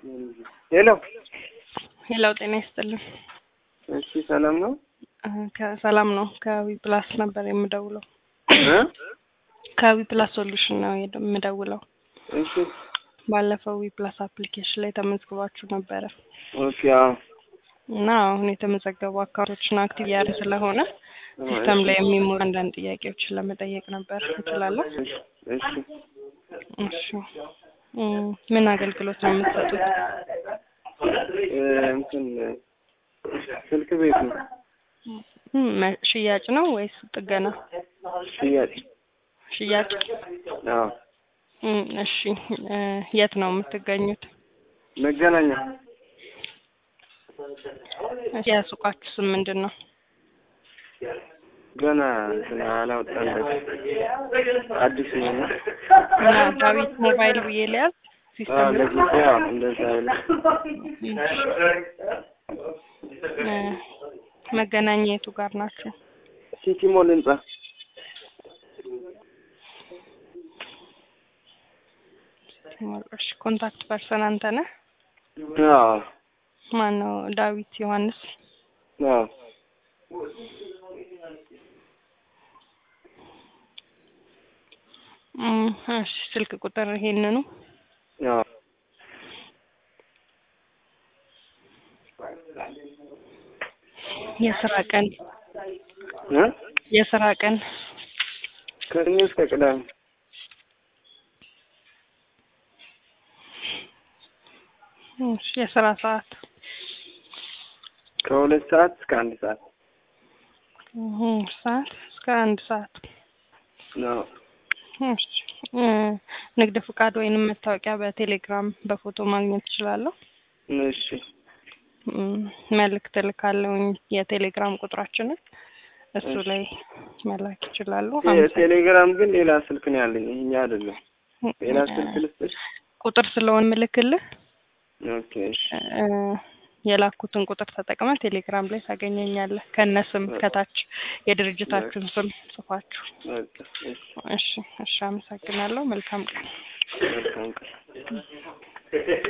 ሄሎ ሄሎ ጤና ይስጥልን። እሺ ሰላም ነው? ከሰላም ነው። ከዊ ፕላስ ነበር የምደውለው። እ ከዊ ፕላስ ሶሉሽን ነው የደ- የምደውለው። እሺ ባለፈው ዊ ፕላስ አፕሊኬሽን ላይ ተመዝግባችሁ ነበረ ኦኬ አዎ እና አሁን የተመዘገቡ አካውንቶችን አክቲቭ ያለ ስለሆነ ሲስተም ላይ የሚሞሉ አንዳንድ ጥያቄዎችን ለመጠየቅ ነበር። እችላለሁ? እሺ እሺ እሺ እም፣ ምን አገልግሎት ነው የምትሰጡት? እ እንትን ስልክ ቤት ነው እም፣ መ- ሽያጭ ነው ወይስ ጥገና? ሽያጭ ሽያጭ። አዎ እም፣ እሺ እ፣ የት ነው የምትገኙት? መገናኛ እሺ፣ የሱቃችሁ ስም ምንድን ነው? ገና እንትን አላወጣለት አዲስ ነው እና እና ዳዊት ሞባይል ብዬ ሊያዝ አዎ ሲስተም ላይ ለጊዜ ያው እንደዛ ያለ እ፣ መገናኛ የቱ ጋር ናቸው? ሲቲ ሞል ህንጻ እሺ፣ ኮንታክት ፐርሰን አንተ ነህ? አዎ ማን ነው? ዳዊት ዮሐንስ። አዎ እም፣ እሺ፣ ስልክ ቁጥር ይሄንኑ አዎ የስራ ቀን እ የስራ ቀን ከሰኞ እስከ ቅዳሜ እሺ፣ የስራ ሰዓት ከሁለት ሰዓት እስከ አንድ ሰዓት እም፣ ሰዓት እስከ አንድ ሰዓት ነው። እሺ፣ እ፣ ንግድ ፍቃድ ወይንም መታወቂያ በቴሌግራም በፎቶ ማግኘት እችላለሁ? እሺ እም፣ መልእክት እልካለሁኝ የቴሌግራም ቁጥራችንን እሱ እሺ። ላይ መላክ ይችላሉ። ቴሌግራም ግን ሌላ ስልክ ነው ያለኝ፣ ይሄኛ አይደለም። ሌላ ስልክ ልስጥሽ? ቁጥር ስለሆን ምልክልህ ኦኬ እሺ እ፣ የላኩትን ቁጥር ተጠቅመ ቴሌግራም ላይ ታገኘኛለህ። ከነ ስም ከታች የድርጅታችሁን ስም ጽፋችሁ። በቃ እሺ እሺ፣ እሺ፣ አመሰግናለሁ። መልካም ቀን። መልካም ቀን